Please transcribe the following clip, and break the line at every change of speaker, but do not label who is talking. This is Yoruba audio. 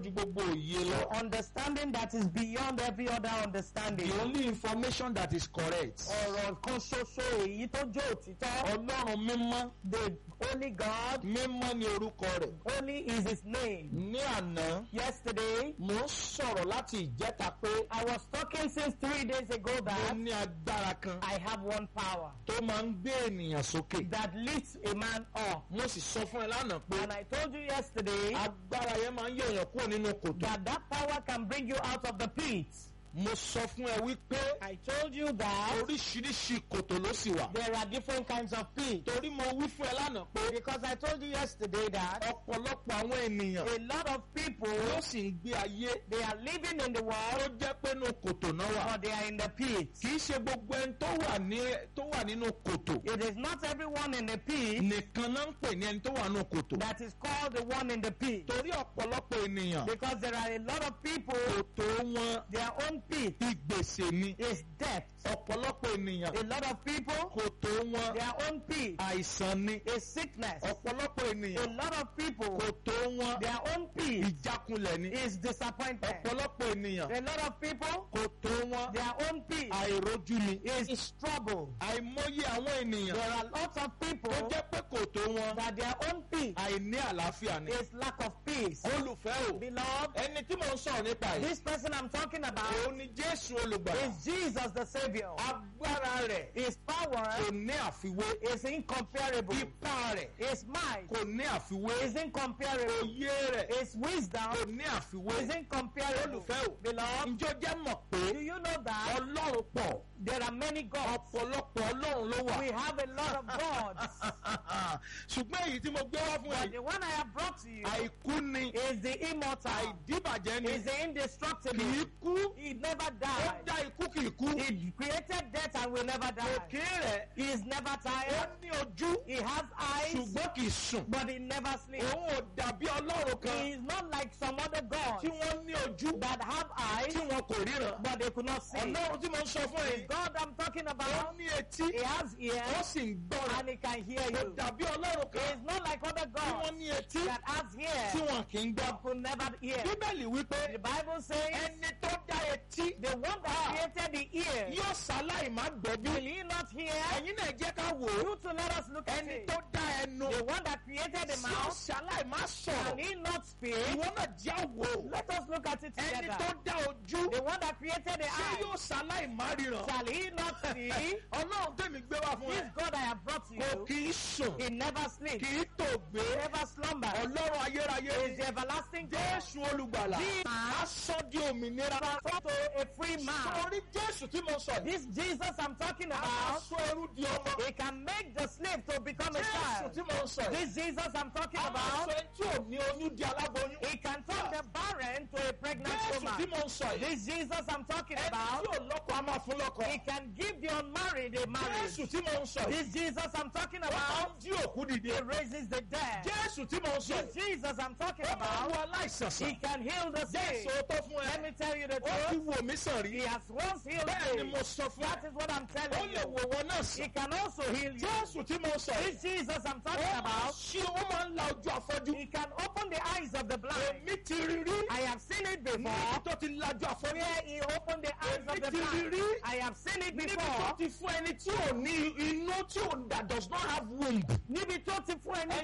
ju gbogbo òye lọ.
Understanding that is beyond every other understanding.
the only information that is correct.
Ọ̀rọ̀ kan ṣoṣo èyí tó jó òtítọ́.
ọlọ́run mímọ́
The only God,
mímọ́ ni orúkọ rẹ̀.
only is his name.
ní àná
Yesterday,
mo ń sọ̀rọ̀ láti ìjẹta pé
I was talking since three days ago
mo
that
ní agbára kan
I have one power
tó máa ń gbé ènìyàn sókè.
that lifts a man up.
mo sì sọ fún ẹ lánàá pé
And I told you yesterday
agbára yẹn máa ń yọ̀yàn kúrò nínú kòtò.
that that power can bring you out of the pit.
mo sọ fún ẹ wípé
I told you that
oríṣiríṣi kòtò ló sì wà.
there are different kinds of pits.
torí mo wí fún ẹ lánàá pé
Because I told you yesterday that
ọ̀pọ̀lọpọ̀ àwọn ènìyàn
a lot of people
ló sì ń gbé ayé
they are living in the
tó
world
jẹ́ pé inú kòtò náà wà.
but they are in the pit.
kì í ṣe gbogbo ẹni tó wà ní tó wà nínú kòtò
It is not everyone in the pit
nìkan náà ń pè ní ẹni tó wà nínú kòtò.
that is called the one in the pit.
torí ọ̀pọ̀lọpọ̀ ènìyàn
Because there are a lot of people,
kòtò wọn
their own pit
ìgbèsè ni.
is debt.
ọ̀pọ̀lọpọ̀ ènìyàn
A lot of people,
kòtò wọn
their own pit
àìsàn ni.
is sickness.
ọ̀pọ̀lọpọ̀
A
ènìyàn
lot of people,
kòtò wọn
their own pit
ìjákulẹ̀ ni.
is disappointment.
ọ̀pọ̀lọpọ̀ ènìyàn
A lot of people,
kòtò wọn
their own pit
àìrójú ni.
is trouble.
àìmọye àwọn ènìyàn
There are lots of people
tó jẹ́ pé kòtò wọn
that their own pit
àìní àlàáfíà ni.
is lack of peace.
olùfẹ́ o
Beloved,
ẹni tí mò ń sọ̀rọ̀ nípa yìí
this person I'm talking about
òun ni jésù olùgbàlà
is Jesus the Savior.
agbára rẹ̀
His power
kò ní àfiwé
is incomparable.
ipá rẹ̀
His might
kò ní àfiwé
is incomparable.
òye rẹ̀
His wisdom
kò ní àfiwé
is incomparable.
olùfẹ́ o
Beloved,
ǹjọ́ jẹ́ mọ̀ pé
do you know that
ọlọ́run pọ̀
there are many gods?
ọ̀pọ̀lọpọ̀ ọlọ́run ló wà
We have a lot of gods.
ṣùgbọ́n èyí tí mo gbé wá fún
But
ẹ
the one I have brought to you
àìkú ni
is the immortal,
àìdíbàjẹ́ ni
is the
kì
indestructible.
í kú
He never
ó
died.
dá ikú kì í kú
He created death and will never die.
òkè rẹ̀
He is never
ó
tired.
ní ojú
He has eyes,
ṣùgbọ́n kì í sùn
but he never sleeps.
òun ò dàbí ọlọ́run kan
He is not like some other gods
tí wọ́n ní ojú
that have eyes,
tí wọn kò ríran
but they could not see.
ọlọ́run tí mo ń sọ fún ẹ
God I'm talking
ó
about,
ní etí
he has
ó
ears
sì ń gbọ́ràn
and he can hear
kò
you.
dàbí ọlọ́run
He
kan
is not like other
tí wọ́n
gods
ní etí
that has
tí
ears
wọn kì í gbọ́
but could never hear.
bíbélì wípé
The Bible says
ẹni tó dá etí
the one that created the ear,
yóò ṣaláì má gbọ́ bí
will he not hear?
ẹ̀yin náà jẹ́ ká wò ó
You to let us look at
ẹni
it.
tó dá ẹnu
The one that created the
tí ó
mouth,
ṣaláì má
can
sọ̀rọ̀
he not speak?
ìwọ náà já wò ó
Let us look at it
ẹni tó
together.
dá ojú
The one that created the
tí
eye,
yóò ṣaláì má ríran
shall he not see?
ọlọ́run tèmi gbé wá fún
This
ẹ
God I have brought to
kò
you,
kì í sùn
he never
kì
sleeps,
í tòògbé
he never slumbers.
ọlọ́run ayérayé
He is the everlasting God.
jésù olùgbàlà
Jesus.
aṣọ di òmìnira
Transformed to a free man.
torí jésù tí mo sọ yìí
This Jesus I'm talking about,
aṣọ ẹrú di ọmọ
he can make the slave to become a
jésù
child.
tí mo sọ yìí
This Jesus I'm talking
aṣọ
about,
ẹni tí ò ní oyún di aláboyún
he can turn the barren to a pregnant
jésù tí
woman.
mo sọ yìí
This Jesus I'm talking
ẹni tí
about,
ò lọ́kọ a máa fún lọ́kọ
he can give the unmarried a marriage.
jésù tí mo sọ yìí
This Jesus I'm talking
ó máa
about,
ń jí òkú dìde
he raises the dead.
jésù tí mo sọ
This
yìí
Jesus I'm talking
ó máa ń
about,
wo aláìsàn
he
sàn
can heal the
jésù
sick.
tó fún ẹ
Let me tell you the
ó ti
truth.
wò mí sàn
He
rí
has once healed
bẹ́ẹ̀ ni
me.
mo sọ fún
That
ẹ
is what I'm
ó
telling
lè
you.
wò wọ́n náà
He
sàn
can also heal you.
jésù tí mo sọ yìí
This Jesus I'm
ó
talking
máa
about,
ṣí ó máa ń la ojú afọ́jú
he can open the eyes of the blind.
èmi ti rí rí
I have seen it
níbi
before.
tó ti lajú afọ́jú
Where he opened the eyes of the
Èmi ti rí
blind.
rí.
I have seen it
níbi tó
before.
ti fún ẹni tí ò ní inú tí ò that does not have womb
Níbi tó ti fún ẹni